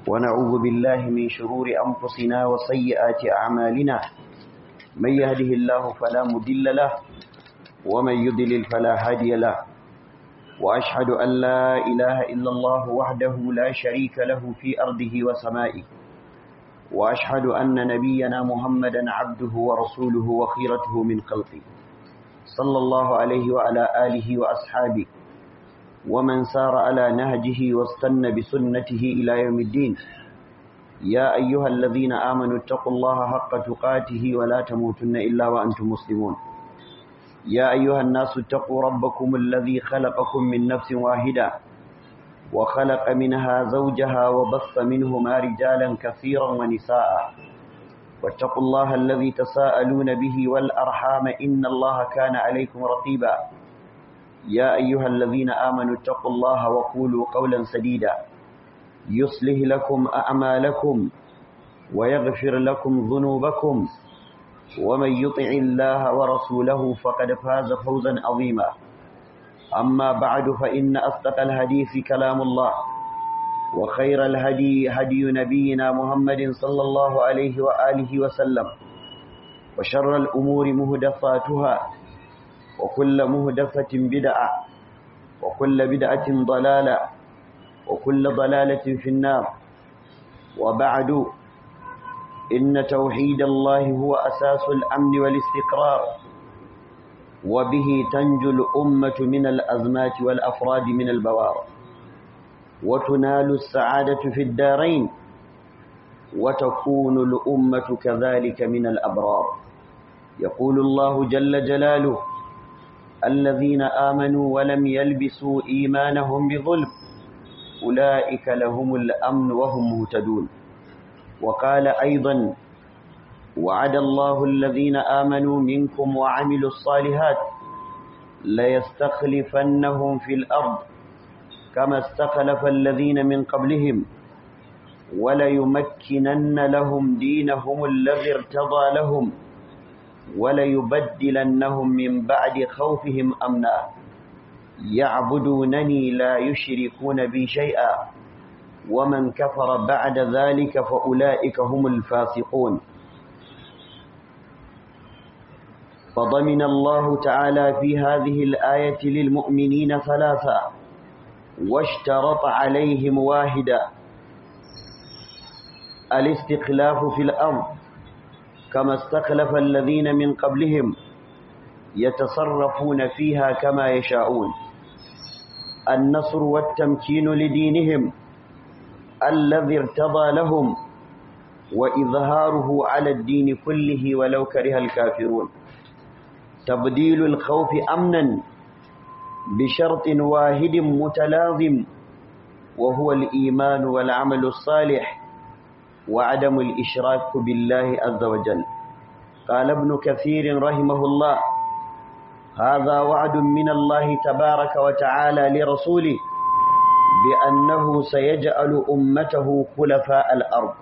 ونعوذ بالله من شرور أنفسنا وسيئات أعمالنا من يهده الله فلا مدل له ومن يضلل فلا هادي له وأشهد أن لا إله إلا الله وحده لا شريك له في أرضه وسمائه وأشهد أن نبينا محمدا عبده ورسوله وخيرته من خلقه صلى الله عليه وعلى آله وأصحابه ومن سار على نهجه واستنى بسنته إلى يوم الدين يا أيها الذين آمنوا اتقوا الله حق تقاته ولا تموتن إلا وأنتم مسلمون يا أيها الناس اتقوا ربكم الذي خلقكم من نفس واحدة وخلق منها زوجها وبث منهما رجالا كثيرا ونساء واتقوا الله الذي تساءلون به والأرحام إن الله كان عليكم رقيبا يا أيها الذين آمنوا اتقوا الله وقولوا قولا سديدا يصلح لكم أعمالكم ويغفر لكم ذنوبكم ومن يطع الله ورسوله فقد فاز فوزا عظيما أما بعد فإن أصدق الحديث كلام الله وخير الهدي هدي نبينا محمد صلى الله عليه وآله وسلم وشر الأمور مهدفاتها وكل مهدفة بدعة وكل بدعة ضلالة وكل ضلالة في النار وبعد إن توحيد الله هو أساس الأمن والاستقرار وبه تنجو الأمة من الأزمات والأفراد من البوار وتنال السعادة في الدارين وتكون الأمة كذلك من الأبرار يقول الله جل جلاله الذين آمنوا ولم يلبسوا إيمانهم بظلم أولئك لهم الأمن وهم مهتدون وقال أيضا وعد الله الذين آمنوا منكم وعملوا الصالحات ليستخلفنهم في الأرض كما استخلف الذين من قبلهم وليمكنن لهم دينهم الذي ارتضى لهم وليبدلنهم من بعد خوفهم أمنا يعبدونني لا يشركون بي شيئا ومن كفر بعد ذلك فأولئك هم الفاسقون فضمن الله تعالى في هذه الآية للمؤمنين ثلاثا واشترط عليهم واحدا الاستخلاف في الأرض كما استخلف الذين من قبلهم يتصرفون فيها كما يشاءون النصر والتمكين لدينهم الذي ارتضى لهم وإظهاره على الدين كله ولو كره الكافرون تبديل الخوف أمنا بشرط واحد متلازم وهو الإيمان والعمل الصالح وعدم الإشراك بالله عز وجل قال ابن كثير رحمه الله هذا وعد من الله تبارك وتعالى لرسوله بأنه سيجعل أمته خلفاء الأرض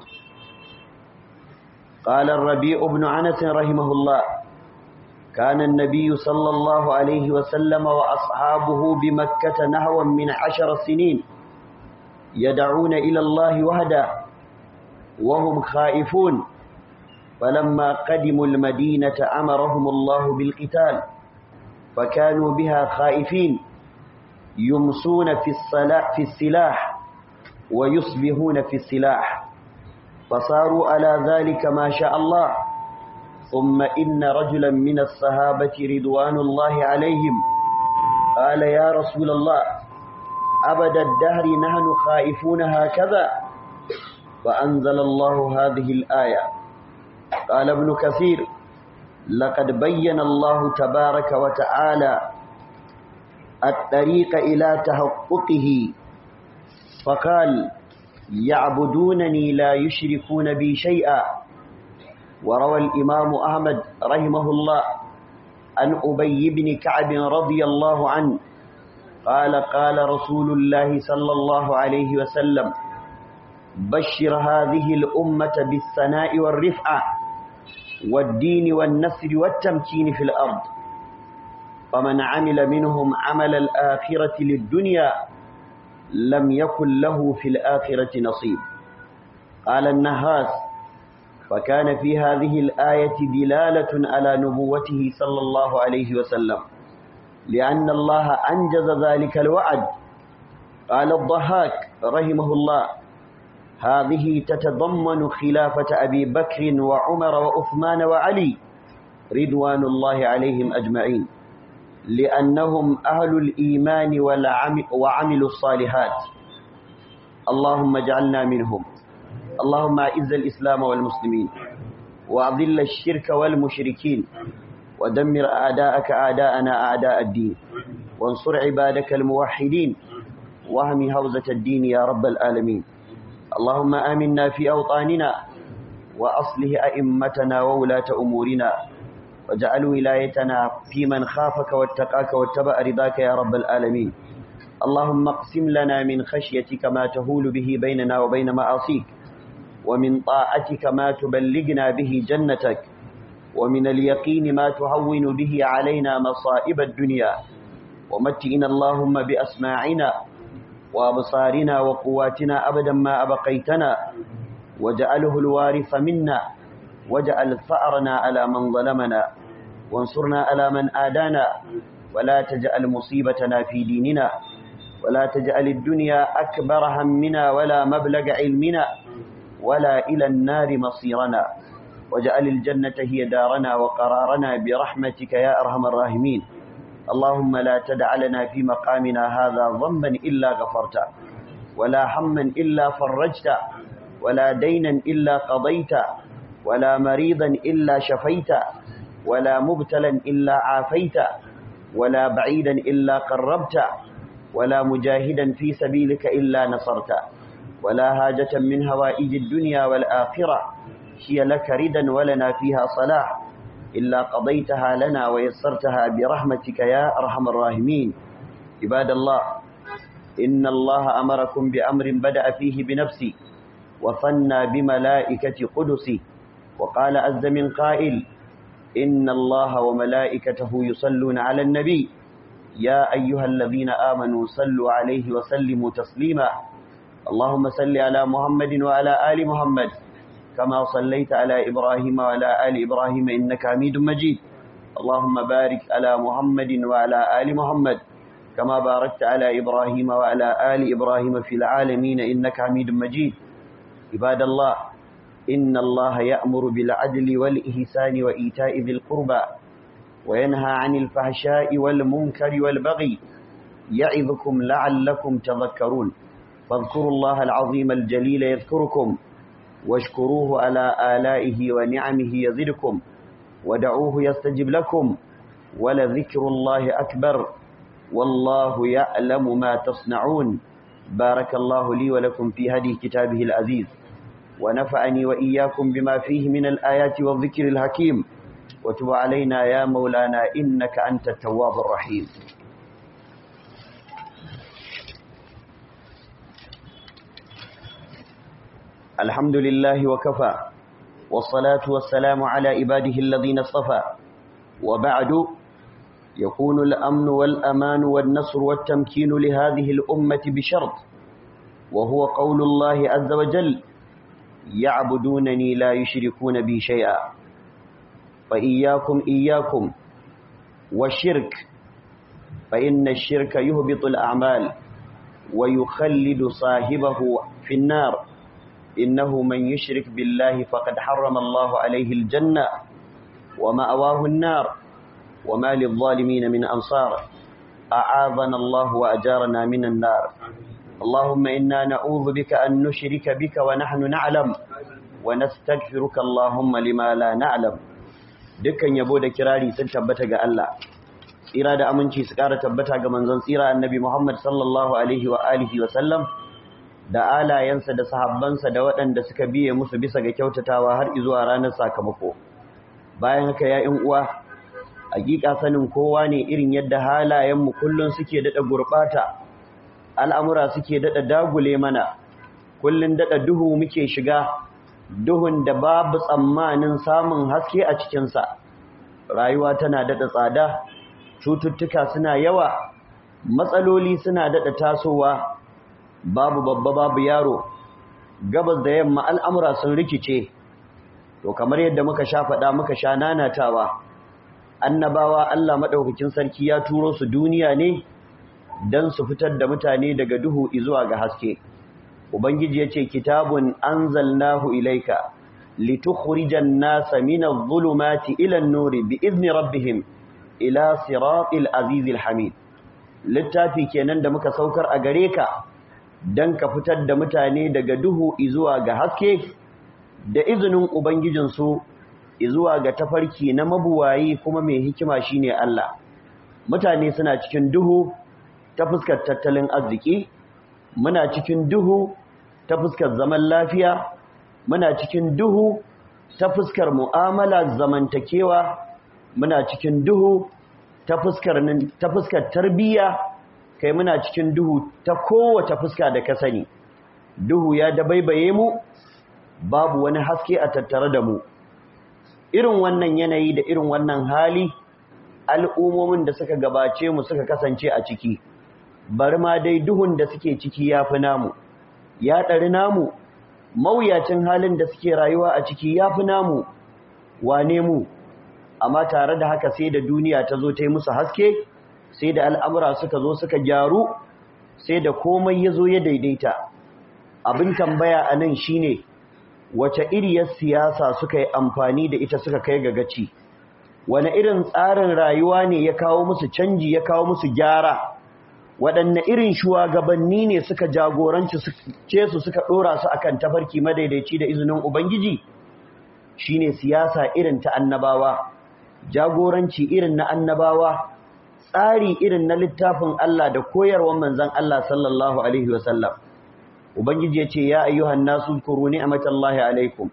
قال الربيع بن عنس رحمه الله كان النبي صلى الله عليه وسلم وأصحابه بمكة نهوا من عشر سنين يدعون إلى الله وحده وهم خائفون فلما قدموا المدينة أمرهم الله بالقتال فكانوا بها خائفين يمسون في الصلاح في السلاح ويصبحون في السلاح فصاروا على ذلك ما شاء الله ثم إن رجلا من الصحابة رضوان الله عليهم قال يا رسول الله أبد الدهر نحن خائفون هكذا فأنزل الله هذه الآية قال ابن كثير لقد بين الله تبارك وتعالى الطريق إلى تحققه فقال يعبدونني لا يشركون بي شيئا وروى الإمام أحمد رحمه الله عن أبي بن كعب رضي الله عنه قال قال رسول الله صلى الله عليه وسلم بشر هذه الأمة بالثناء والرفعة والدين والنصر والتمكين في الأرض فمن عمل منهم عمل الآخرة للدنيا لم يكن له في الآخرة نصيب قال النهاس فكان في هذه الآية دلالة على نبوته صلى الله عليه وسلم لأن الله أنجز ذلك الوعد قال الضحاك رحمه الله هذه تتضمن خلافة أبي بكر وعمر وعثمان وعلي رضوان الله عليهم أجمعين لأنهم أهل الإيمان وعملوا الصالحات اللهم اجعلنا منهم اللهم أعز الإسلام والمسلمين وأذل الشرك والمشركين ودمر أعداءك أعداءنا أعداء الدين وانصر عبادك الموحدين واهم هوزة الدين يا رب العالمين اللهم آمنا في أوطاننا وأصله أئمتنا وولاة أمورنا واجعل ولايتنا في من خافك واتقاك واتبع رضاك يا رب العالمين اللهم اقسم لنا من خشيتك ما تهول به بيننا وبين معاصيك ومن طاعتك ما تبلغنا به جنتك ومن اليقين ما تهون به علينا مصائب الدنيا ومتئنا اللهم بأسماعنا وأبصارنا وقواتنا أبدا ما أبقيتنا واجعله الوارث منا واجعل ثأرنا على من ظلمنا وانصرنا على من آدانا ولا تجعل مصيبتنا في ديننا ولا تجعل الدنيا أكبر همنا ولا مبلغ علمنا ولا إلى النار مصيرنا واجعل الجنة هي دارنا وقرارنا برحمتك يا أرحم الراحمين اللهم لا تدع لنا في مقامنا هذا ذنبا إلا غفرته ولا هما إلا فرجته ولا دينا إلا قضيته ولا مريضا إلا شفيته ولا مبتلا إلا عافيته ولا بعيدا إلا قربته ولا مجاهدا في سبيلك إلا نصرته ولا هاجة من هوائج الدنيا والآخرة هي لك ردا ولنا فيها صلاح إلا قضيتها لنا ويسرتها برحمتك يا أرحم الراحمين عباد الله إن الله أمركم بأمر بدأ فيه بنفسي وثنى بملائكة قدسي وقال عز من قائل إن الله وملائكته يصلون على النبي يا أيها الذين آمنوا صلوا عليه وسلموا تسليما اللهم صل على محمد وعلى آل محمد كما صليت على إبراهيم وعلى آل إبراهيم إنك حميد مجيد اللهم بارك على محمد وعلى آل محمد كما باركت على إبراهيم وعلى آل إبراهيم في العالمين إنك حميد مجيد عباد الله إن الله يأمر بالعدل والإحسان وإيتاء ذي القربى وينهى عن الفحشاء والمنكر والبغي يعظكم لعلكم تذكرون فاذكروا الله العظيم الجليل يذكركم واشكروه على آلائه ونعمه يزدكم ودعوه يستجب لكم ولذكر الله أكبر والله يعلم ما تصنعون بارك الله لي ولكم في هدي كتابه العزيز ونفعني وإياكم بما فيه من الآيات والذكر الحكيم وتب علينا يا مولانا إنك أنت التواب الرحيم الحمد لله وكفى والصلاة والسلام على عباده الذين اصطفى وبعد يكون الأمن والأمان والنصر والتمكين لهذه الأمة بشرط وهو قول الله عز وجل يعبدونني لا يشركون بي شيئا فإياكم إياكم والشرك فإن الشرك يهبط الأعمال ويخلد صاحبه في النار إنه من يشرك بالله فقد حرم الله عليه الجنة ومأواه النار وما للظالمين من أنصار أعاذنا الله وأجارنا من النار اللهم إنا نعوذ بك أن نشرك بك ونحن نعلم ونستغفرك اللهم لما لا نعلم dukkan yabo da kirari sun tabbata ga Allah tsira da aminci su ƙara tabbata ga manzon tsira annabi Muhammad sallallahu alaihi wa alihi wa sallam da alayensa da sahabbansa da waɗanda suka biye musu bisa ga kyautatawa har zuwa ranar sakamako bayan haka ya ƴan uwa hakika sanin kowa ne irin yadda halayenmu kullun suke dada gurbata al'amura suke dada dagule mana kullun dada duhu muke shiga duhun da babu tsammanin samun haske a cikinsa rayuwa tana dada tsada cututtuka suna yawa matsaloli suna dada tasowa babu babba babu yaro gabas da yamma al'amura sun rikice to kamar yadda muka sha faɗa muka sha nanatawa annabawa Allah maɗaukakin sarki ya turo su duniya ne don su fitar da mutane daga duhu zuwa ga haske ubangiji ya ce kitabun anzalnahu ilaika litukhrijan nasa min adh-dhulumati ila an-nuri bi'izni rabbihim ila siratil azizil hamid littafi kenan da muka saukar a gare ka dan ka fitar da mutane daga duhu zuwa ga haske da izinin ubangijinsu zuwa ga tafarki na mabuwayi kuma mai hikima shine Allah mutane suna cikin duhu ta fuskar tattalin arziki muna cikin duhu ta fuskar zaman lafiya muna cikin duhu ta fuskar mu'amala zamantakewa muna cikin duhu ta fuskar ta fuskar tarbiyya kai muna cikin duhu ta kowace fuska da ka sani duhu ya dabaibaye mu babu wani haske a tattare da mu irin wannan yanayi da irin wannan hali al'ummomin da suka gabace mu suka kasance a ciki bari ma dai duhun da suke ciki ya fi namu ya ɗari namu mawuyacin halin da suke rayuwa a ciki ya fi namu wane mu amma tare da haka sai da duniya ta zo ta yi musu haske sai da al'amura suka zo suka gyaru sai da komai ya zo ya daidaita abin tambaya a nan shi ne wace iriyar siyasa suka yi amfani da ita suka kai ga gaci wane irin tsarin rayuwa ne ya kawo musu canji ya kawo musu gyara waɗanne irin shugabanni ne suka jagoranci ce su suka ɗora su akan tafarki madaidaici da izinin Ubangiji shine siyasa irin ta annabawa jagoranci irin na annabawa tsari irin na littafin Allah da koyarwar manzon Allah sallallahu alaihi wasallam Ubangiji ya ce ya ayyuhan nasu zkuru ni'matallahi alaikum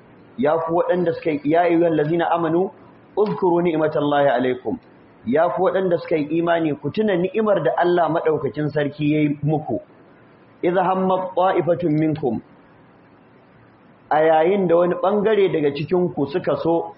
ya ku waɗanda suka ya ayyuhan lazina amanu uzkuru ni'matallahi alaikum ya ku waɗanda suka yi imani ku tuna ni'imar da Allah maɗaukacin sarki ya yi muku, iza hamma ƙwa'ifatun minkum, a yayin da wani ɓangare daga cikinku suka so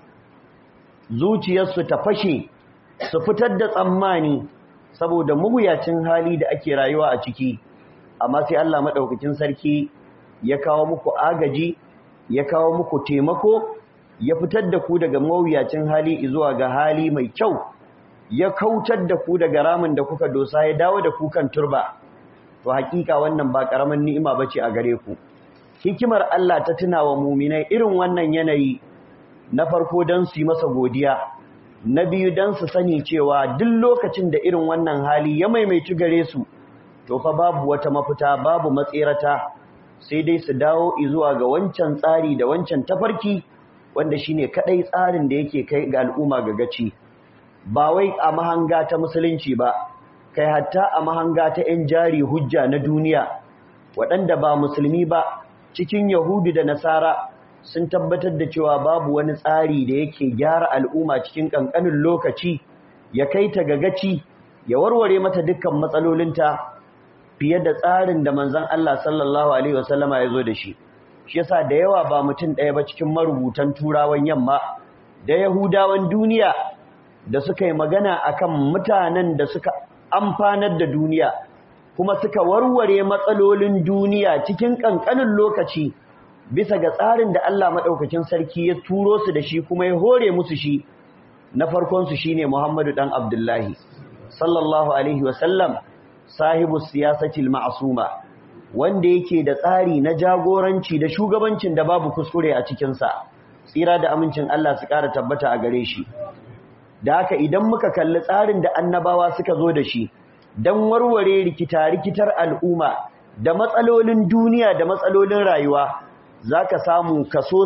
zuciyarsu ta fashe su fitar da tsammani saboda muguyacin hali da ake rayuwa a ciki, amma sai Allah maɗaukacin sarki ya kawo muku agaji, ya kawo muku taimako, ya fitar da ku daga mawuyacin hali zuwa ga hali mai kyau. ya kautar da ku daga ramin da kuka dosa ya dawo da ku kan turba to hakika wannan ba karaman ni'ima bace a gare ku hikimar Allah ta tuna wa mu'minai irin wannan yanayi na farko dan su yi masa godiya na biyu dan su sani cewa duk lokacin da irin wannan hali ya maimaitu gare su to fa babu wata mafita babu matsirata sai dai su dawo zuwa ga wancan tsari da wancan tafarki wanda shine kadai tsarin da yake kai ga al'umma ga gaci ba wai a mahanga ta musulunci ba kai hatta a mahanga ta 'yan jari hujja na duniya waɗanda ba musulmi ba cikin yahudu da nasara sun tabbatar da cewa babu wani tsari da yake gyara al'umma cikin ƙanƙanin lokaci ya kai ta gagaci ya warware mata dukkan matsalolinta fiye da tsarin da manzon Allah sallallahu alaihi wasallama ya zo da shi shi yasa da yawa ba mutum ɗaya ba cikin marubutan turawan yamma da yahudawan duniya da suka yi magana akan mutanen da suka amfanar da duniya kuma suka warware matsalolin duniya cikin ƙanƙanin lokaci bisa ga tsarin da Allah maɗaukakin sarki ya turo su da shi kuma ya hore musu shi na farkonsu shi ne Muhammadu ɗan Abdullahi sallallahu Alaihi wasallam sahibu siyasatil ma'asuma wanda yake da tsari na jagoranci da shugabancin da babu kuskure a cikinsa tsira da amincin Allah su ƙara tabbata a gare shi da haka idan muka kalli tsarin da annabawa suka zo da shi don warware rikita-rikitar al'umma da matsalolin duniya da matsalolin rayuwa za ka samu kaso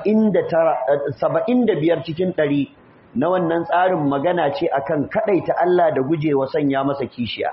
saba'in da biyar cikin ɗari na wannan tsarin magana ce akan kaɗaita Allah da gujewa sanya masa kishiya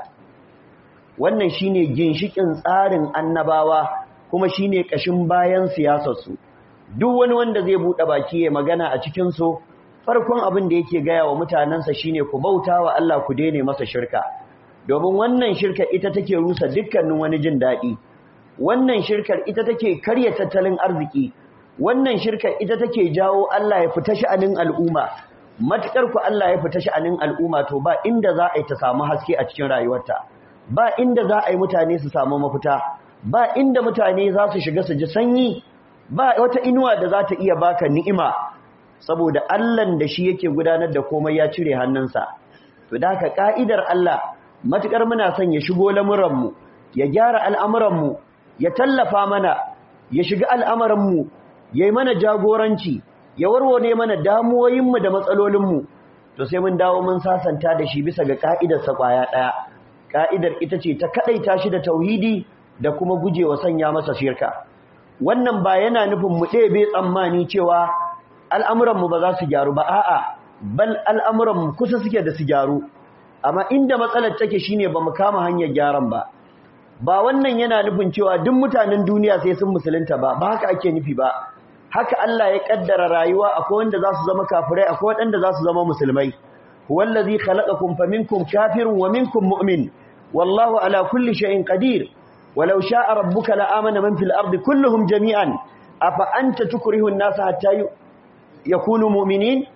wannan shine ginshikin tsarin annabawa kuma shine ƙashin bayan siyasarsu duk wani wanda zai buɗe baki ya magana a cikinsu farkon abin da yake gaya wa mutanensa shine ku bauta wa Allah ku daina masa shirka domin wannan shirka ita take rusa dukkanin wani jin daɗi wannan shirkar ita take karya tattalin arziki wannan shirkar ita take jawo Allah ya fita sha'anin al'umma matukar ku Allah ya fita sha'anin al'umma to ba inda za a yi ta samu haske a cikin rayuwarta ba inda za a yi mutane su samu mafita ba inda mutane za su shiga su ji sanyi ba wata inuwa da za ta iya baka ni'ima saboda Allahn da shi yake gudanar da komai ya cire hannunsa to da haka ka'idar Allah matukar muna son ya shigo lamuranmu ya gyara al'amuranmu ya tallafa mana ya shiga al'amuranmu ya yi mana jagoranci ya warware mana damuwoyinmu da matsalolinmu to sai mun dawo mun sasanta da shi bisa ga ka'idarsa kwaya ɗaya ka'idar ita ce ta kaɗaita shi da tauhidi da kuma gujewa sanya masa shirka wannan ba yana nufin mu ɗebe tsammani cewa al'amuranmu ba za su gyaru ba a'a bal al'amuranmu kusa suke da su gyaru amma inda matsalar take shine ba mu kama hanyar gyaran ba ba wannan yana nufin cewa duk mutanen duniya sai sun musulunta ba ba haka ake nufi ba haka Allah ya kaddara rayuwa akwai wanda za su zama kafirai akwai wanda za su zama musulmai huwallazi khalaqakum faminkum kafirun wa minkum mu'min wallahu ala kulli shay'in qadir walau sha'a rabbuka la'amana man fil ardi kulluhum jami'an afa anta tukrihu an-nasa hatta yakunu mu'minin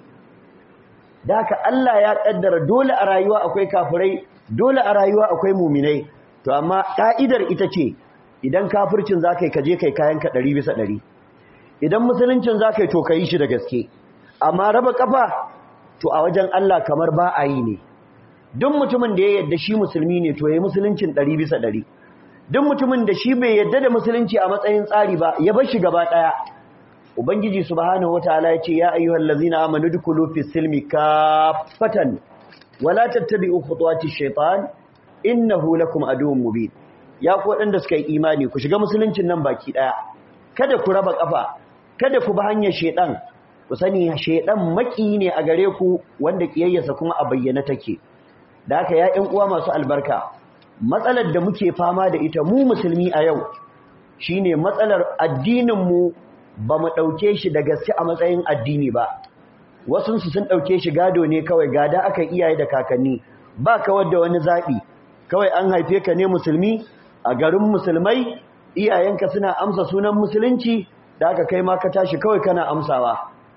daka Allah ya kaddara dole a rayuwa akwai kafirai dole a rayuwa akwai mu'minai to amma ka'idar ita ce idan kafircin zakai kaje kai kayanka 100 bisa 100 idan musuluncin zakai to kai shi da gaske amma raba kafa to a wajen Allah kamar ba a yi ne duk mutumin da ya yadda shi musulmi ne to yayi musuluncin 100 bisa 100 duk mutumin da shi bai yadda da musulunci a matsayin tsari ba ya bar shi gaba daya ubangiji subhanahu wataala ya ce ya ayyuhal ladzina amanu dukulu fis silmi kaffatan wala tattabi'u khutuwatish shaitan innahu lakum aduwwun mubin ya ku wadanda suka yi imani ku shiga musuluncin nan baki daya kada ku raba kafa kada ku bi hanyar shaitan ku sani shaitan maki ne a gare ku wanda kiyayyarsa kuma a bayyana take da haka ya ƴan uwa masu albarka matsalar da muke fama da ita mu musulmi a yau shine matsalar addinin mu ba mu dauke shi da gaske a matsayin addini ba wasu su sun dauke shi gado ne kawai gada aka iyaye da kakanni ba kawar da wani zabi kawai an haife ka ne musulmi a garin musulmai iyayenka suna amsa sunan musulunci da aka kai ma ka tashi kawai kana amsawa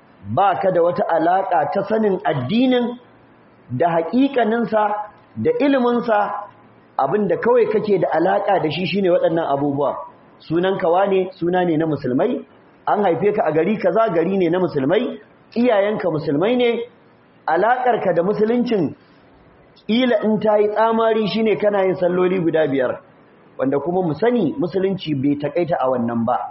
ba ka da wata alaka ta sanin addinin da haƙiƙaninsa da iliminsa abinda kawai kake da alaka da shi shine waɗannan abubuwa sunan kawa ne suna ne na musulmai an haife ka a gari kaza gari ne na musulmai iyayenka musulmai ne alakarka da musuluncin ila in ta yi tsamari shine kana yin salloli guda biyar wanda kuma mu sani musulunci bai takaita a wannan ba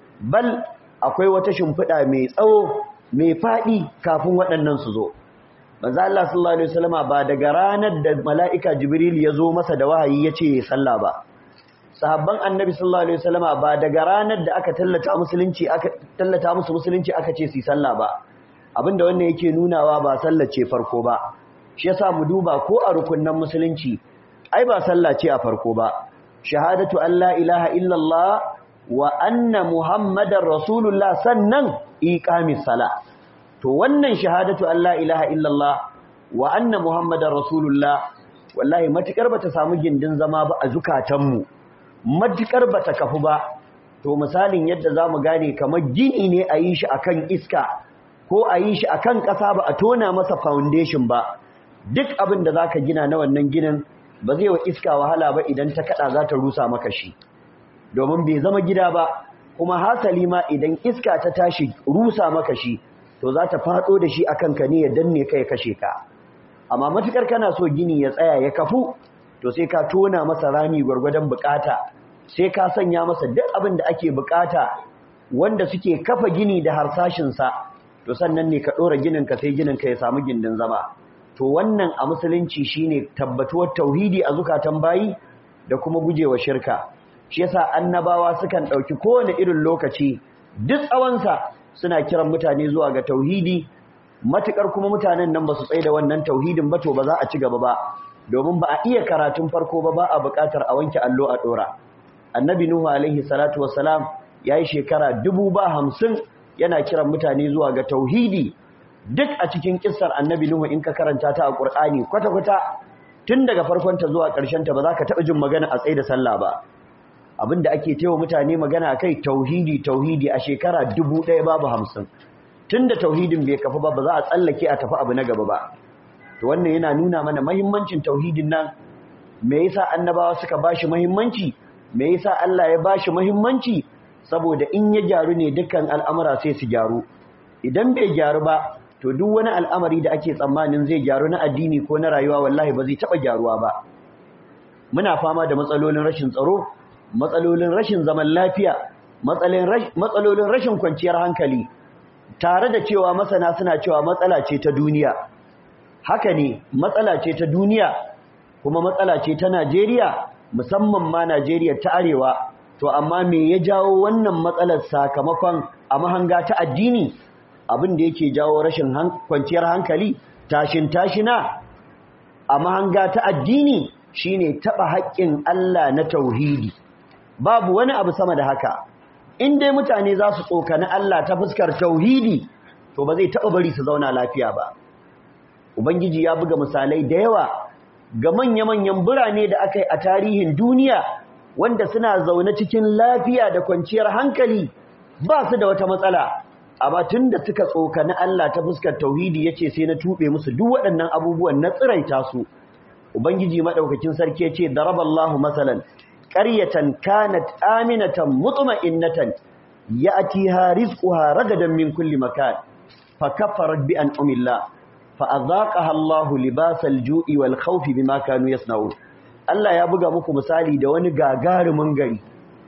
bal akwai wata shimfiɗa mai tsawo mai faɗi kafin waɗannan su zo manzo Allah sallallahu alaihi wasallama ba daga ranar da mala'ika Jibril ya zo masa da wahayi ya ce sallah ba sahabban annabi sallallahu alaihi wasallama ba daga ranar da aka tallata musulunci aka tallata musu musulunci aka ce su sallah ba abinda wannan yake nunawa ba sallah ce farko ba shi yasa mu duba ko a rukunnan musulunci ai ba sallah ce a farko ba shahadatu an la ilaha illallah wa anna muhammadar rasulullah sannan iqamis sala to wannan shahadatu an la ilaha illallah wa anna muhammadar rasulullah wallahi matukar bata samu gindin zama ba a zukatanmu matukar bata kafu ba to misalin yadda zamu gane kamar gini ne a yi shi akan iska ko a yi shi akan ƙasa ba a tona masa foundation ba duk abin da zaka gina na wannan ginin ba zai wa iska wahala ba idan ta kada za ta rusa maka shi domin bai zama gida ba kuma hasali ma idan iska ta tashi rusa maka shi to za ta fado da shi akan ka ne ya danne ka ya kashe ka amma matukar kana so gini ya tsaya ya kafu to sai ka tona masa rami gwargwadon bukata sai ka sanya masa duk abin da ake bukata wanda suke kafa gini da harsashin sa to sannan ne ka dora ginin ka sai ginin ka ya samu gindin zama to wannan a musulunci shine tabbatuwar tauhidi a zukatan bayi da kuma gujewa shirka shi yasa annabawa sukan dauki kowane irin lokaci duk tsawonsa suna kiran mutane zuwa ga tauhidi matukar kuma mutanen nan ba su tsaye da wannan tauhidin ba to ba za a ci gaba ba domin ba a iya karatun farko ba ba a buƙatar a wanke allo a dora annabi nuhu alaihi salatu wassalam yayi shekara dubu ba hamsin yana kiran mutane zuwa ga tauhidi duk a cikin kissar annabi nuhu in ka karanta ta a qur'ani kwata kwata tun daga farkon ta zuwa ƙarshen ta ba za ka taɓa jin magana a tsaye da sallah ba abinda ake tewa mutane magana kai tauhidi tauhidi a shekara dubu ɗaya babu hamsin tun da tauhidin bai kafa ba ba za a tsallake a tafi abu na gaba ba to wannan yana nuna mana mahimmancin tauhidin nan me yasa annabawa suka bashi mahimmanci me yasa Allah ya bashi muhimmanci saboda in ya gyaru ne dukkan al'amura sai su gyaru idan bai gyaru ba to duk wani al'amari da ake tsammanin zai gyaru na addini ko na rayuwa wallahi ba zai taba gyaruwa ba muna fama da matsalolin rashin tsaro matsalolin rashin zaman lafiya matsalolin rashin kwanciyar hankali tare da cewa masana suna cewa matsala ce ta duniya haka ne matsala ce ta duniya kuma matsala ce ta Najeriya musamman ma Najeriya ta arewa to amma me ya jawo wannan matsalar sakamakon a mahanga ta addini abin da yake jawo rashin kwanciyar hankali tashin tashina a mahanga ta addini shine taba haƙƙin Allah na tauhidi babu wani abu sama da haka in dai mutane za su tsokani Allah ta fuskar tauhidi to ba zai taɓa bari su zauna lafiya ba ubangiji ya buga misalai da yawa ga manya-manyan birane da aka yi a tarihin duniya wanda suna zaune cikin lafiya da kwanciyar hankali ba su da wata matsala amma tun da suka tsokani Allah ta fuskar tauhidi yace sai na tube musu duk waɗannan abubuwan na tsiraita su ubangiji madaukakin sarki yace daraballahu masalan qaryatan kanat aminatan mutma'innatan ya'tiha rizquha ragadan min kulli makan fakaffarat bi an'amillah fa'azaqaha Allahu libasal ju'i wal khawfi bima kanu yasna'un Allah ya buga muku misali da wani gagarumin gari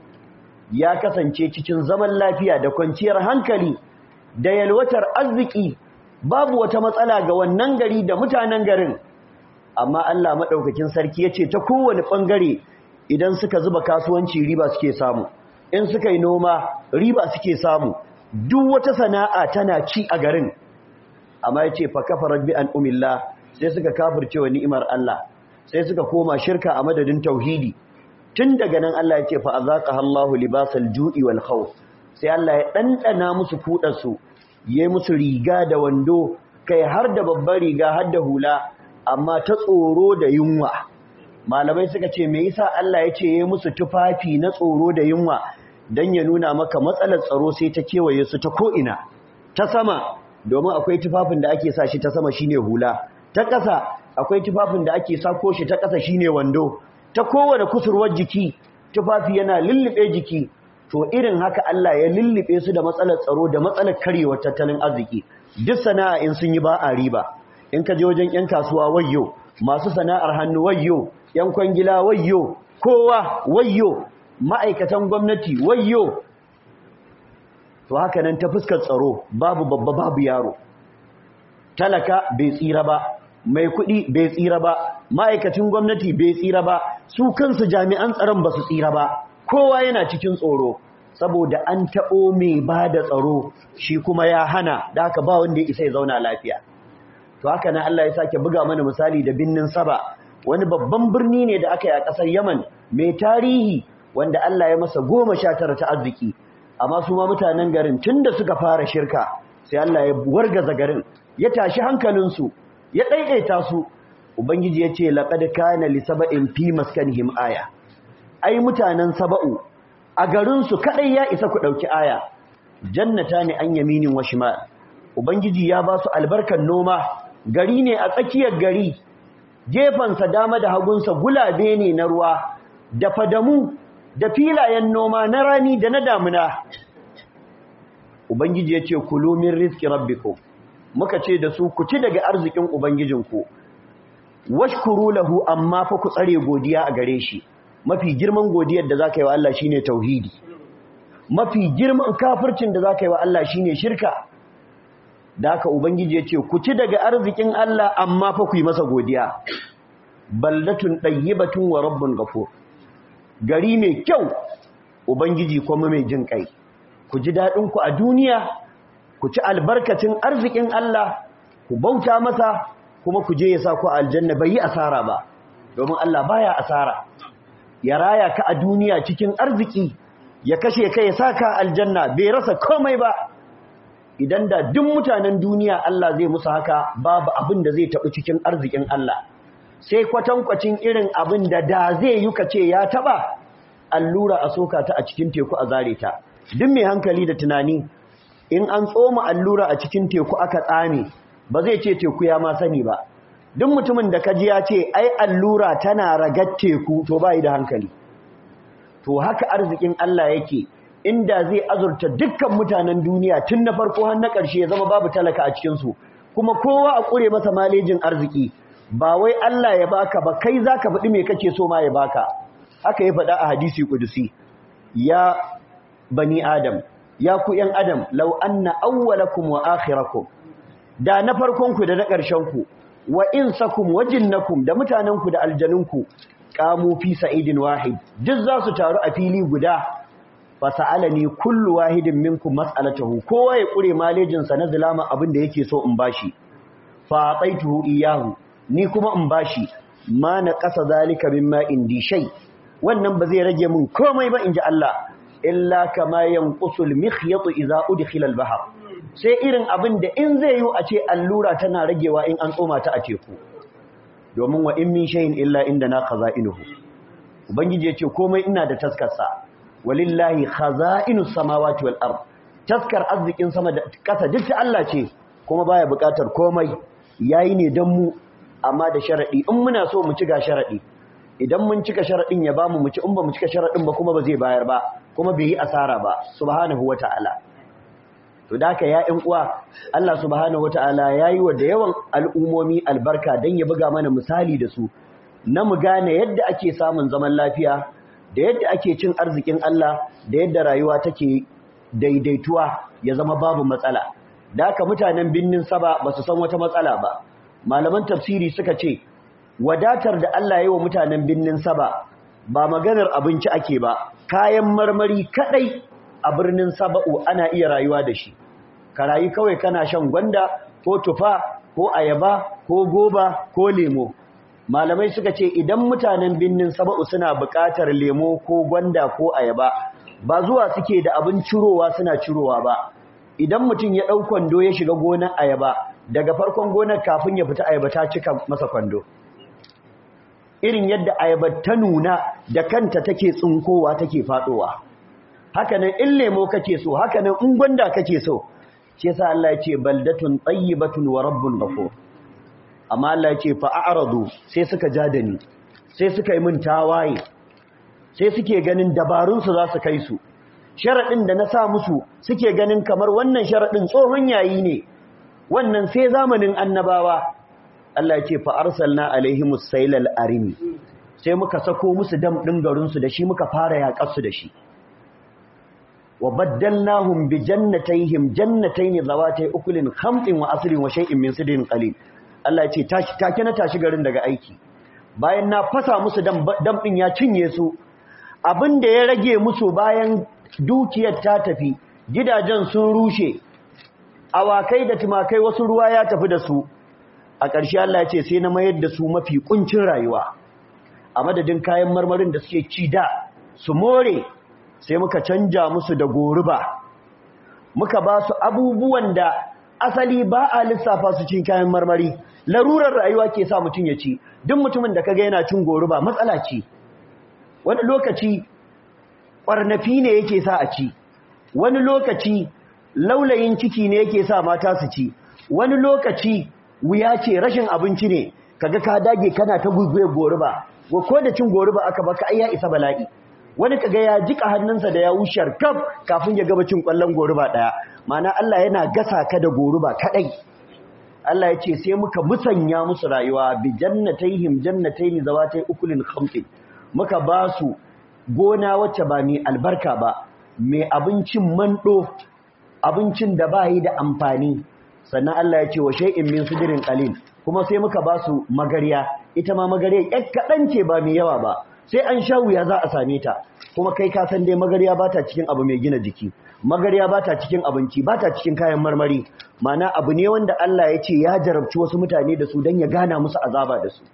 ya kasance cikin zaman lafiya da kwanciyar hankali da yalwatar arziki babu wata matsala ga wannan gari da mutanen garin amma Allah madaukakin sarki yace ta kowane bangare idan suka zuba kasuwanci riba suke samu in suka yi noma riba suke samu duk wata sana'a tana ci a garin amma yace fa kafarat bi an umillah sai suka kafirce wa ni'imar Allah sai suka koma shirka a madadin tauhidi tun daga nan Allah ya ce fa azaqaha Allahu libasal ju'i wal khawf sai Allah ya dandana musu kudar su yayi musu riga da wando kai har da babbar riga har da hula amma ta tsoro da yunwa malamai suka ce me yasa Allah ya ce yayi musu tufafi na tsoro da yunwa dan ya nuna maka matsalar tsaro sai ta kewaye su ta ko ina ta sama domin akwai tufafin da ake sa shi ta sama shine hula ta ƙasa akwai tufafin da ake sako shi ta ƙasa shine wando ta kowane kusurwar jiki tufafi yana lullube jiki to irin haka Allah ya lullube su da matsalar tsaro da matsalar karewar tattalin arziki duk sana'a in sun yi ba a riba in ka je wajen yan kasuwa wayyo masu sana'ar hannu wayyo yan kwangila wayyo kowa wayyo ma'aikatan gwamnati wayyo to haka nan ta fuskar tsaro babu babba babu yaro talaka bai tsira ba mai kuɗi bai tsira ba ma'aikacin gwamnati bai tsira ba su kansu jami'an tsaron ba su tsira ba kowa yana cikin tsoro saboda an taɓo mai ba da tsaro shi kuma ya hana da haka ba wanda ya isa ya zauna lafiya to haka na Allah ya sake buga mana misali da binnin saba wani babban birni ne da aka yi a ƙasar yaman mai tarihi wanda Allah ya masa goma sha tara ta arziki amma su ma mutanen garin tun da suka fara shirka sai Allah ya wargaza garin ya tashi hankalinsu ya ɗaiɗaita su ubangiji ya ce laƙad kana li saba'in fi maskanihim aya ai mutanen saba'u a garinsu kaɗai ya isa ku ɗauki aya jannata ne an yaminin wa shimal ubangiji ya ba su albarkar noma gari ne a tsakiyar gari gefensa dama da hagunsa gulabe ne na ruwa da fadamu da filayen noma na rani da na damuna ubangiji ya ce kulu min rizqi rabbikum muka ce da su ku ci daga arzikin ubangijinku washkuru lahu amma fa ku tsare godiya a gare shi mafi girman godiyar da zaka yi wa Allah shine tauhidi mafi girman kafircin da zaka yi wa Allah shine shirka da haka ubangiji ya ce ku ci daga arzikin Allah amma fa ku yi masa godiya baldatun tayyibatun wa rabbun ghafur gari mai kyau ubangiji kuma mai jin kai ku ji dadin ku a duniya ku ci albarkacin arzikin Allah ku bauta masa kuma ku je ya sa ku aljanna bai yi asara ba domin Allah baya asara ya raya ka a duniya cikin arziki ya kashe ka ya sa ka aljanna bai rasa komai ba idan da duk mutanen duniya Allah zai musu haka babu abin da zai taɓi cikin arzikin Allah sai kwatankwacin irin abin da da zai yi ka ce ya taɓa allura a soka ta a cikin teku a zare ta duk mai hankali da tunani in an tsoma allura a cikin teku aka tsame ba zai ce teku ya ma sani ba duk mutumin da kaji ya ce ai allura tana ragar teku to bai da hankali to haka arzikin Allah yake inda zai azurta dukkan mutanen duniya tun na farko har na ƙarshe ya zama babu talaka a cikin su kuma kowa a kure masa malejin arziki ba wai Allah ya baka ba kai zaka faɗi me kake so ma ya baka haka ya faɗa a hadisi kudusi ya bani adam ya ku yan adam law anna awwalakum wa akhirakum da na farkon ku da na ƙarshen ku wa insakum wa jinnakum da mutanen ku da aljanun ku qamu fi sa'idin wahid duk za su taru a fili guda fa sa'alani kullu wahidin minkum mas'alatahu kowa ya kure malejin sa na zulama abin da yake so in bashi fa ataituhu iyahu ni kuma in bashi ma na ƙasa zalika mimma indi shay wannan ba zai rage min komai ba inji Allah illa kama yanqusul mikhyatu idza udkhila al-bahr sai irin abin da in zai yi a ce allura tana ragewa in an tsoma ta a teku domin wa in min shay'in illa indana khaza'inuhu ubangiji yace komai ina da taskarsa walillahi khaza'inus samawati wal ard taskar arzikin sama da kasa duk ta Allah ce kuma baya bukatar komai yayi ne dan mu amma da sharadi in muna so mu ci ga sharadi idan mun cika sharadin ya bamu mu ci in ba mu cika sharadin ba kuma ba zai bayar ba kuma bai yi asara ba subhanahu wataala to da haka ya ƴan uwa Allah subhanahu wataala yayi wa da yawan al'umomi albarka dan ya buga mana misali da su na mu gane yadda ake samun zaman lafiya da yadda ake cin arzikin Allah da yadda rayuwa take daidaituwa ya zama babu matsala da haka mutanen binnin saba ba su san wata matsala ba malaman tafsiri suka ce wadatar da Allah ya yi wa mutanen binnin saba ba maganar abinci ake ba kayan marmari kadai a birnin saba'u ana iya rayuwa da shi ka rayu kawai kana shan gwanda ko tufa ko ayaba ko goba ko lemo malamai suka ce idan mutanen binnin saba'u suna buƙatar lemo ko gwanda ko ayaba ba zuwa suke da abin cirowa suna cirowa ba idan mutum ya ɗau kwando ya shiga gonar ayaba daga farkon gonar kafin ya fita ayaba ta cika masa kwando irin yadda ayaba ta nuna da kanta take tsinkowa take faɗowa hakanan in lemo kake so hakanan in gwanda kake so shi yasa Allah ya ce baldatun tayyibatun wa rabbun ghafur amma Allah ya ce fa a'radu sai suka ja da ni sai suka yi min tawaye sai suke ganin dabarun su za su kai su sharadin da na sa musu suke ganin kamar wannan sharadin tsohon yayi ne wannan sai zamanin annabawa Allah ya ce fa arsalna alaihimus sailal arimi sai muka sako musu dam din garin su da shi muka fara yakar su da shi wa baddalnahum bi jannatayhim jannatayn zawatay ukulin khamtin wa asrin wa shay'in min sidrin qalil Allah ce take na tashi garin daga aiki bayan na fasa musu dam din ya cinye su abinda ya rage musu bayan dukiyar ta tafi gidajen sun rushe awakai da tumakai wasu ruwa ya tafi da su a ƙarshe Allah ya ce sai na mayar da su mafi kuncin rayuwa a madadin kayan marmarin da suke ci da su more sai muka canja musu da goruba muka ba su abubuwan da asali ba a lissafa su cin kayan marmari larurar rayuwa ke sa mutum ya ci duk mutumin da kaga yana cin goruba matsala ce wani lokaci ƙwarnafi ne yake sa a ci wani lokaci laulayin ciki ne yake sa mata su ci wani lokaci wuya ce rashin abinci ne kaga ka dage kana ta guguye goruba ko da cin goruba aka baka ai ya isa bala'i wani kaga ya jika hannunsa da ya wushar kaf kafin ya gaba cin kwallon goruba daya mana Allah yana gasa ka da goruba kadai Allah ya ce sai muka musanya musu rayuwa bi jannatayhim jannatayn zawatay ukulin khamtin muka ba su gona wacce ba mai albarka ba mai abincin mando abincin da ba yi da amfani sannan Allah ya ce wa shay'in min sidrin qalil kuma sai muka ba su magariya ita ma magariya ƴar kaɗan ce ba mai yawa ba sai an sha wuya za a same ta kuma kai ka san dai magariya ba ta cikin abu mai gina jiki magariya ba ta cikin abinci ba ta cikin kayan marmari mana abu ne wanda Allah ya ce ya jarabci wasu mutane da su don ya gana musu azaba da su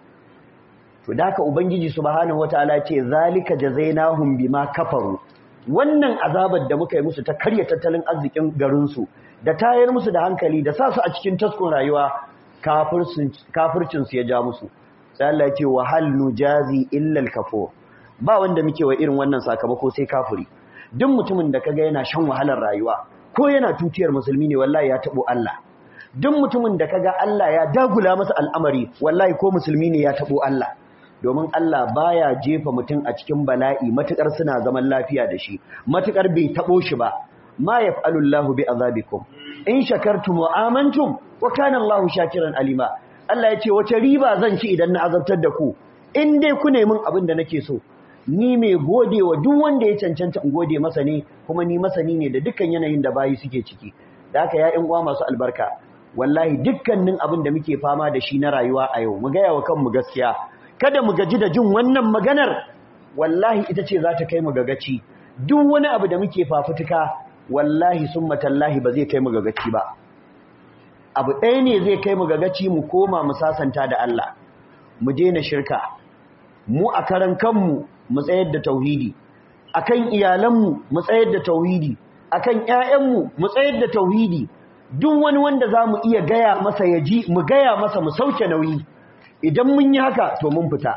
to da haka ubangiji subhanahu wataala ya ce zalika jazainahum bima kafaru wannan azabar da muka yi musu ta karya tattalin arzikin garin su da tayar musu da hankali da sa su a cikin taskun rayuwa kafircin su ya ja musu sai Allah ya ce wa hal nujazi illa al-kafur ba wanda muke wa irin wannan sakamako sai kafiri duk mutumin da kaga yana shan wahalar rayuwa ko yana tutiyar musulmi ne wallahi ya tabo Allah duk mutumin da kaga Allah ya dagula masa al'amari wallahi ko musulmi ne ya tabo Allah domin Allah baya jefa mutum a cikin bala'i matukar suna zaman lafiya da shi matukar bai tabo shi ba ma yaf'alu Allahu bi azabikum in shakartum wa amantum wa kana Allahu shakiran alima Allah ya ce wace riba zan ci idan na azabtar da ku in dai ku nemi abin da nake so ni mai gode wa duk wanda ya cancanta in gode masa ne kuma ni masani ne da dukkan yanayin da bayi suke ciki da haka ya uwa masu albarka wallahi dukkanin abin da muke fama da shi na rayuwa a yau mu gaya wa kanmu gaskiya kada mu gaji da jin wannan maganar wallahi ita ce za ta kai mu gagaci duk wani abu da muke fafutuka wallahi summa tallahi ba zai kai mu gagaci ba abu ɗaya ne zai kai mu gagaci mu koma mu sasanta da Allah mu daina shirka mu a karan kanmu mu tsayar da tauhidi akan iyalanmu mu tsayar da tauhidi akan ƴaƴanmu mu tsayar da tauhidi duk wani wanda zamu iya gaya masa yaji mu gaya masa mu sauke nauyi idan mun yi haka to mun fita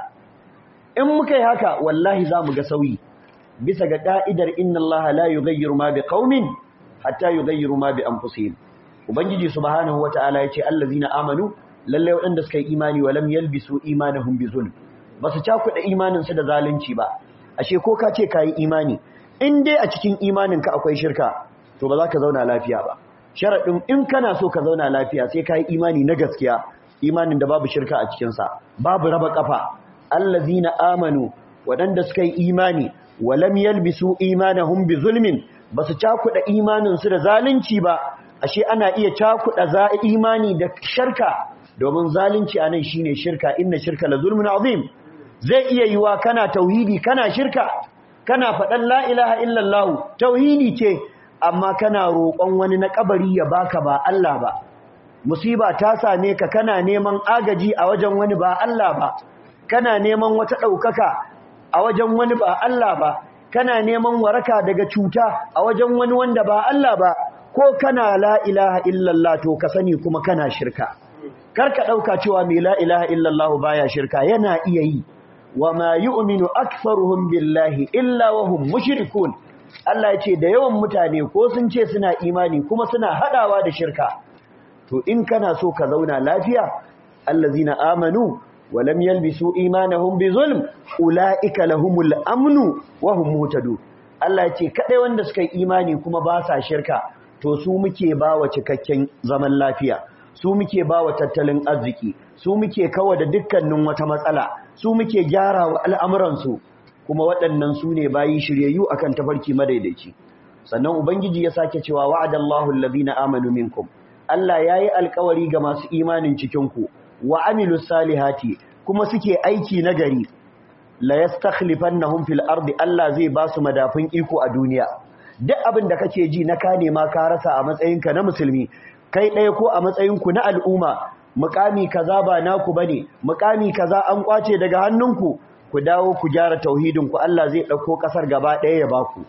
in muka yi haka wallahi zamu ga sauyi bisa ga ka'idar inna Allah la yughayyiru ma biqaumin hatta yughayyiru ma bi anfusihim ubangiji subhanahu wataala yace allazina amanu lalle waɗanda suka yi imani wa lam yalbisu imanahum bi zulm basu cakuɗa imanin su da zalunci ba ashe ko ka ce kai imani in dai a cikin imanin ka akwai shirka to ba za ka zauna lafiya ba sharadin in kana so ka zauna lafiya sai kai imani na gaskiya imanin da babu shirka a cikin sa babu raba kafa allazina amanu waɗanda suka yi imani wa lam yalbisu imanahum bi zulmin basu cakuɗa imanin su da zalunci ba ashe ana iya cakuɗa za imani da shirka domin zalunci anan shine shirka inna shirka la zulmun azim zai iya yiwa kana tauhidi kana shirka kana faɗan la ilaha illallah tauhidi ce amma kana roƙon wani na kabari ya baka ba Allah ba musiba ta same ka kana neman agaji a wajen wani ba Allah ba kana neman wata ɗaukaka a wajen wani ba Allah ba kana neman waraka daga cuta a wajen wani wanda ba Allah ba ko kana la ilaha illallah to ka sani kuma kana shirka karka dauka cewa mai la ilaha illallah baya shirka yana iya yi wa ma yu'minu aktharuhum billahi illa wa hum mushrikun Allah ya ce da yawan mutane ko sun ce suna imani kuma suna hadawa da shirka to in kana so ka zauna lafiya allazina amanu wa lam yalbisu imanahum bizulm ulaika lahumul amnu wa hum muhtadun Allah ya ce kadai wanda suka yi imani kuma ba sa shirka to su muke ba wa cikakken zaman lafiya su muke ba wa tattalin arziki su muke kawo da dukkanin wata matsala su muke gyara wa al'amuransu kuma waɗannan su ne bayi shiryayyu akan tafarki madaidaici sannan ubangiji ya sake cewa wa'adallahu allazina amanu minkum Allah yayi alkawari ga masu imanin cikin ku wa amilus salihati kuma suke aiki nagari la yastakhlifannahum fil ardi Allah zai ba su madafin iko a duniya duk abin da kake ji na ka nema ka rasa a matsayinka na musulmi kai ɗaya ko a matsayinku na al'umma mukami kaza ba naku bane mukami kaza an kwace daga hannunku ku dawo ku gyara tauhidinku Allah zai ɗauko ƙasar gaba ɗaya ya baku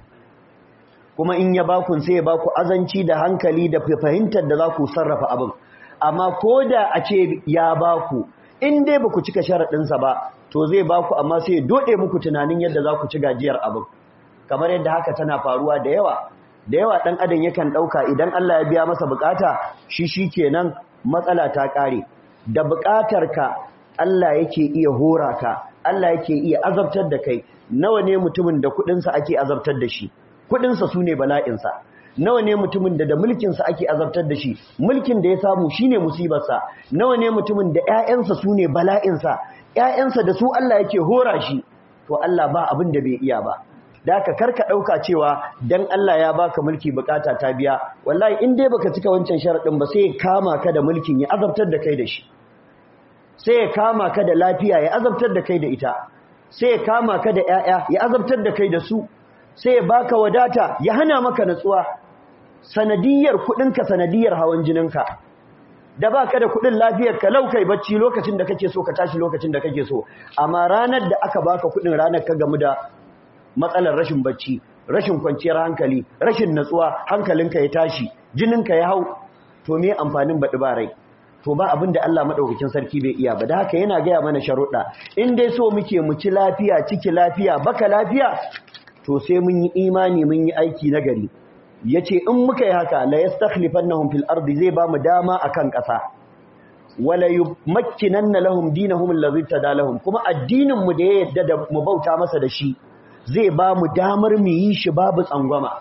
kuma in ya baku sai ya baku azanci da hankali da fahimtar da za ku sarrafa abin amma ko da a ce ya baku in dai ba ku cika sharaɗinsa ba to zai baku amma sai ya doɗe muku tunanin yadda za ku ci gajiyar abin kamar yadda haka tana faruwa da yawa da yawa ɗan adam yakan ɗauka idan Allah ya biya masa bukata shi shi kenan matsala ta ƙare da buƙatarka Allah yake iya hora ka Allah yake iya azabtar da kai nawa ne mutumin da kuɗinsa ake azabtar da shi kuɗinsa su ne bala'insa nawa ne mutumin da da mulkinsa ake azabtar da shi mulkin da ya samu shi ne musibarsa nawa ne mutumin da ‘ya'yansa su ne bala'insa ‘ya'yansa da su Allah yake hora shi to Allah ba abin da bai iya ba da aka karka ɗauka cewa dan Allah ya baka mulki bukata ta biya wallahi in dai baka cika wancan sharaɗin ba sai ya kama ka da mulkin ya azabtar da kai da shi sai ya kama ka da lafiya ya azabtar da kai da ita sai ya kama ka da ƴaƴa ya azabtar da kai da su sai ya baka wadata ya hana maka natsuwa sanadiyar kuɗinka sanadiyar hawan jininka da baka da kuɗin lafiyar ka laukai bacci lokacin da kake so ka tashi lokacin da kake so amma ranar da aka baka kuɗin ranar ka gamu da matsalar rashin bacci rashin kwanciyar hankali rashin natsuwa hankalinka ya tashi jininka ya hau to me amfanin baɗi ba rai to ba abin da Allah madaukakin sarki bai iya ba da haka yana gaya mana sharuɗa in dai so muke mu ci lafiya ciki lafiya baka lafiya to sai mun yi imani mun yi aiki na gari yace in muka yi haka la yastakhlifannahum fil ardi zai ba mu dama akan ƙasa wala yumakkinanna lahum dinahum allazi tadalahum kuma addinin mu da ya yadda da mu bauta masa da shi zai ba mu damar mu yi shi babu tsangwama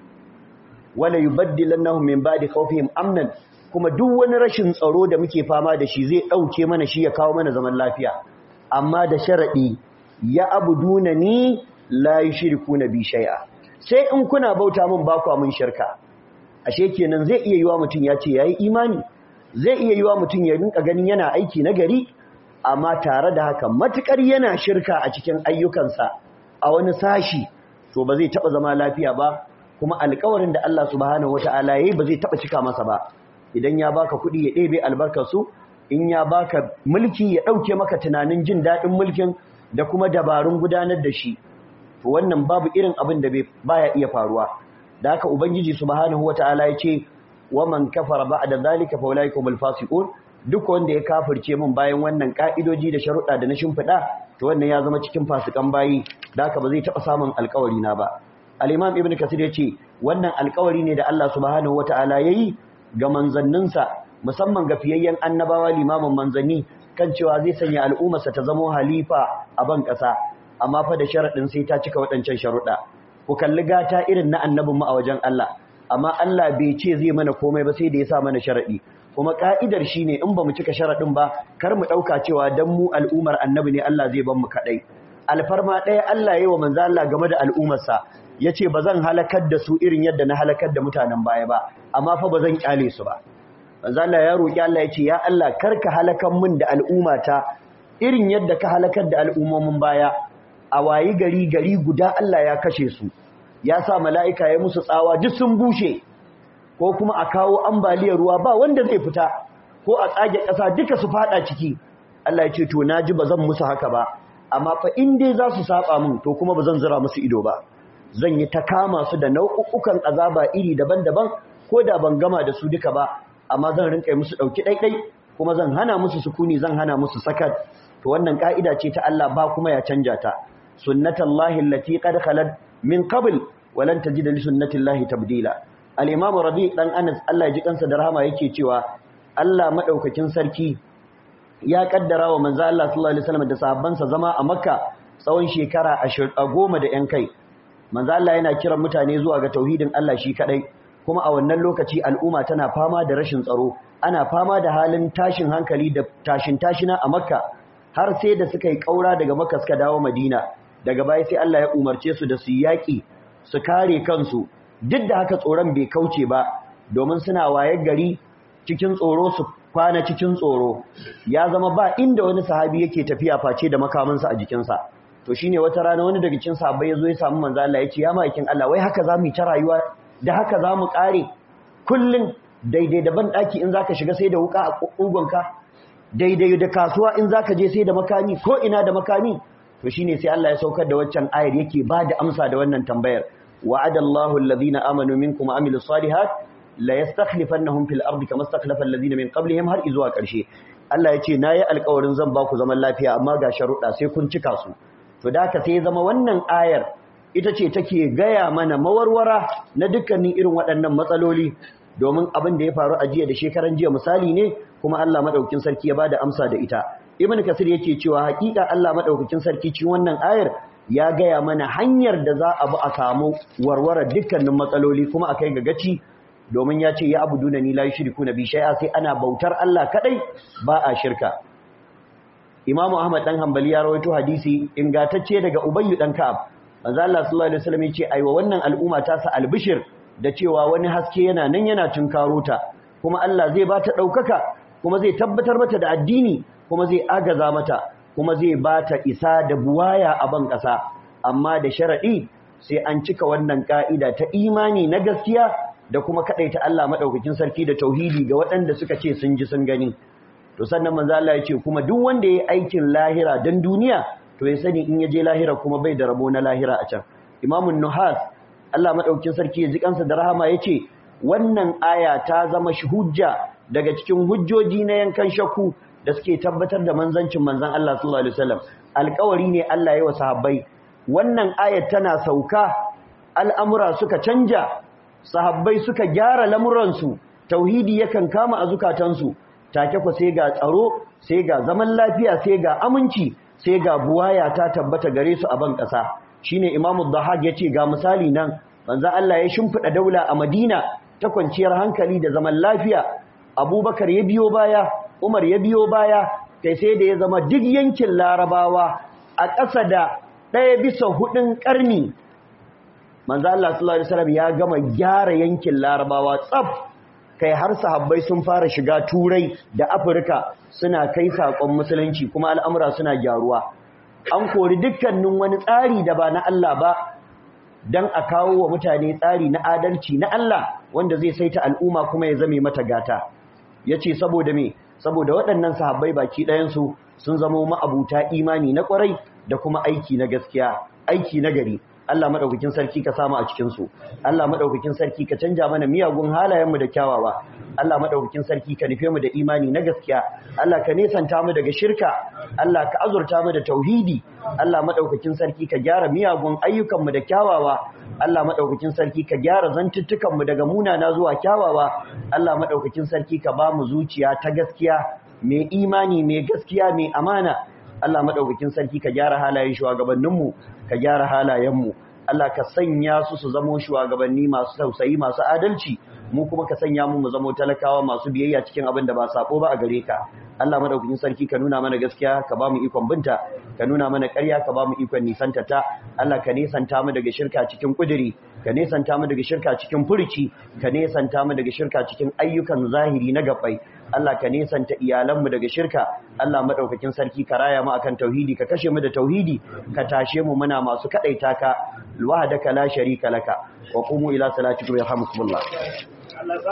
wala yubaddilannahum min ba'di khawfihim amnan kuma duk wani rashin tsaro da muke fama da shi zai dauke mana shi ya kawo mana zaman lafiya amma da sharadi ya abuduna ni la yushrikuna bi shay'a sai in kuna bauta min ba ku mun shirka ashe kenan zai iya yiwa mutun ya ce yayi imani zai iya yiwa mutun ya rinka ganin yana aiki na gari amma tare da haka matukar yana shirka a cikin ayyukansa a wani sashi to ba zai taba zama lafiya ba kuma alƙawarin da Allah subhanahu wataala yayi ba zai taba cika masa ba idan ya baka kuɗi ya ɗebe albarkar su in ya baka mulki ya ɗauke maka tunanin jin daɗin mulkin da kuma dabarun gudanar da shi to wannan babu irin abin da baya iya faruwa da haka ubangiji subhanahu wataala ya ce wa man kafara ba'da zalika fa ulaikumul fasiqun duk wanda ya kafirce min bayan wannan ka'idoji da sharuɗa da na shimfiɗa to wannan ya zama cikin fasikan bayi da haka ba zai taɓa samun alƙawari na ba al-imam ibnu kasir ya ce wannan alƙawari ne da Allah subhanahu wataala yayi ga manzanninsa musamman ga fiyayyen annabawa limamin manzanni kan cewa zai sanya al'ummarsa ta zama halifa a ban ƙasa amma fa da sharaɗin sai ta cika waɗancan sharuɗa ku kalli gata irin na annabin mu a wajen Allah amma Allah bai ce zai mana komai ba sai da ya sa mana sharaɗi kuma ka'idar shine in ba mu cika sharaɗin ba kar mu ɗauka cewa dan mu al'ummar annabi ne Allah zai ban mu kaɗai alfarma ɗaya Allah ya yi wa manzo Allah game da al'ummarsa ya ce ba zan halakar da su irin yadda na halakar da mutanen baya ba amma fa ba zan kyale su ba manzo Allah ya roki Allah ya ce ya Allah karka halakan min da al'ummata irin yadda ka halakar da al'ummomin baya a wayi gari gari guda Allah ya kashe su ya sa mala'ika ya musu tsawa duk sun bushe ko kuma a kawo ambaliyar ruwa ba wanda zai fita ko a tsage ƙasa duka su fada ciki Allah ya ce to naji ba zan musu haka ba amma fa in dai za su saba min to kuma ba zan zira musu ido ba zan yi ta kama su da nau'ukan azaba iri daban-daban ko da ban gama da su duka ba amma zan rinka musu dauki daidai kuma zan hana musu sukuni zan hana musu sakat to wannan ka'ida ce ta Allah ba kuma ya canja ta sunnatullahi allati qad khalat min qabl wa lan tajida li sunnatillahi tabdila al-imam rabi dan Anas Allah ya ji kansa da rahama yake cewa Allah madaukakin sarki ya kaddara wa manzo Allah sallallahu alaihi wasallam da sahabbansa zama a Makka tsawon shekara 10 da yan kai manzo Allah yana kiran mutane zuwa ga tauhidin Allah shi kadai kuma a wannan lokaci al'umma tana fama da rashin tsaro ana fama da halin tashin hankali da tashin tashina a Makka har sai da suka yi kaura daga Makka suka dawo Madina daga baya sai Allah ya umarce su da su yaki su kare kansu duk da haka tsoron bai kauce ba domin suna waye gari cikin tsoro su kwana cikin tsoro ya zama ba inda wani sahabi yake tafiya face da makamansa a jikinsa to shine wata rana wani daga cikin sahabbai yazo ya samu manzo Allah ya ce ya maikin Allah wai haka zamu yi ta rayuwa da haka zamu kare kullun daidai da ban daki in zaka shiga sai da wuka a kugunka daidai da kasuwa in zaka je sai da makami ko ina da makami to shine sai Allah ya saukar da waccan ayar yake ba da amsa da wannan tambayar wa'adallahu alladhina amanu minkum wa amilus salihat la yastakhlifannahum fil ardi kama istakhlafa alladhina min qablihim har izuwa karshe Allah ya ce nayi alƙawarin zan ba ku zaman lafiya amma ga sharuɗa sai kun cika su to da haka sai ya zama wannan ayar ita ce take gaya mana mawarwara na dukkanin irin waɗannan matsaloli domin abin da ya faru a jiya da shekaran jiya misali ne kuma Allah madaukakin sarki ya bada amsa da ita ibn kasir yake cewa hakika Allah madaukakin sarki cikin wannan ayar ya gaya mana hanyar da za a bi a samu warware dukkanin matsaloli kuma a kai ga gaci domin ya ce ya abuduna ni la yushriku na bi shay'a sai ana bautar Allah kadai ba a shirka Imam Ahmad dan Hanbali ya rawaito hadisi ingantacce daga Ubayy dan Ka'ab manzo Allah sallallahu alaihi wasallam yace aiwa wannan al'umma ta sa albishir da cewa wani haske yana nan yana tunkaro ta kuma Allah zai ba ta daukaka kuma zai tabbatar mata da addini kuma zai agaza mata kuma zai ba ta isa da buwaya a ban kasa amma da sharadi sai an cika wannan ka'ida ta imani na gaskiya da kuma kadaita Allah madaukakin sarki da tauhidi ga waɗanda suka ce sun ji sun gani to sannan manzo Allah ya ce kuma duk wanda yayi aikin lahira dan duniya to ya sani in ya je lahira kuma bai da rabo na lahira a can imamun nuhas Allah madaukakin sarki ya ji kansa da rahama yace wannan aya ta zama hujja daga cikin hujjoji na yankan shakku da suke tabbatar da manzancin manzon Allah sallallahu alaihi wasallam alƙawari ne Allah ya wa sahabbai wannan ayat tana sauka al'amura suka canja sahabbai suka gyara lamuransu tauhidi yakan kama a zukatansu take ku sai ga tsaro sai ga zaman lafiya sai ga aminci sai ga buwaya ta tabbata gare su a ban ƙasa shine imamu dhahab yace ga misali nan manzo Allah ya shimfida daula a Madina ta kwanciyar hankali da zaman lafiya Abubakar ya biyo baya Umar ya biyo baya kai sai da ya zama duk yankin Larabawa a ƙasa da ɗaya bisa hudun ƙarni manzo Allah sallallahu alaihi wasallam ya gama gyara yankin Larabawa tsaf kai har sahabbai sun fara shiga Turai da Afirka suna kai sakon musulunci kuma al'amura suna gyaruwa an kori dukkanin wani tsari da ba na Allah ba dan a kawo wa mutane tsari na adalci na Allah wanda zai saita al'umma kuma ya zame mata gata yace saboda me saboda waɗannan sahabbai baki ɗayan su sun zama ma'abuta imani na ƙwarai da kuma aiki na gaskiya aiki na gari Allah madaukakin sarki ka samu a cikin su Allah madaukakin sarki ka canja mana miyagun halayenmu da kyawawa Allah madaukakin sarki ka nufe mu da imani na gaskiya Allah ka nesanta mu daga shirka Allah ka azurta mu da tauhidi Allah madaukakin sarki ka gyara miyagun ayyukanmu da kyawawa Allah madaukakin sarki ka gyara zantuttukan mu daga munana zuwa kyawawa Allah madaukakin sarki ka ba mu zuciya ta gaskiya mai imani mai gaskiya mai amana Allah madaukakin sarki ka gyara halayen shugabanninmu ka gyara halayenmu Allah ka sanya su su zamo shugabanni masu tausayi masu adalci mu kuma ka sanya mu mu zamo talakawa masu biyayya cikin abin da ba sako ba a gare ka Allah madaukakin sarki ka nuna mana gaskiya ka ba mu ikon binta ka nuna mana ƙarya ka ba mu ikon nisanta ta Allah ka nesanta mu daga shirka cikin kuduri ka nesanta mu daga shirka cikin furuci ka nesanta mu daga shirka cikin ayyukan zahiri na gabbai Allah ka nesanta iyalanmu daga shirka Allah madaukakin sarki ka raya mu akan tauhidi ka kashe mu da tauhidi ka tashe mu muna masu kadaita ka wahdaka la sharika laka wa qumu ila salatikum yarhamukumullah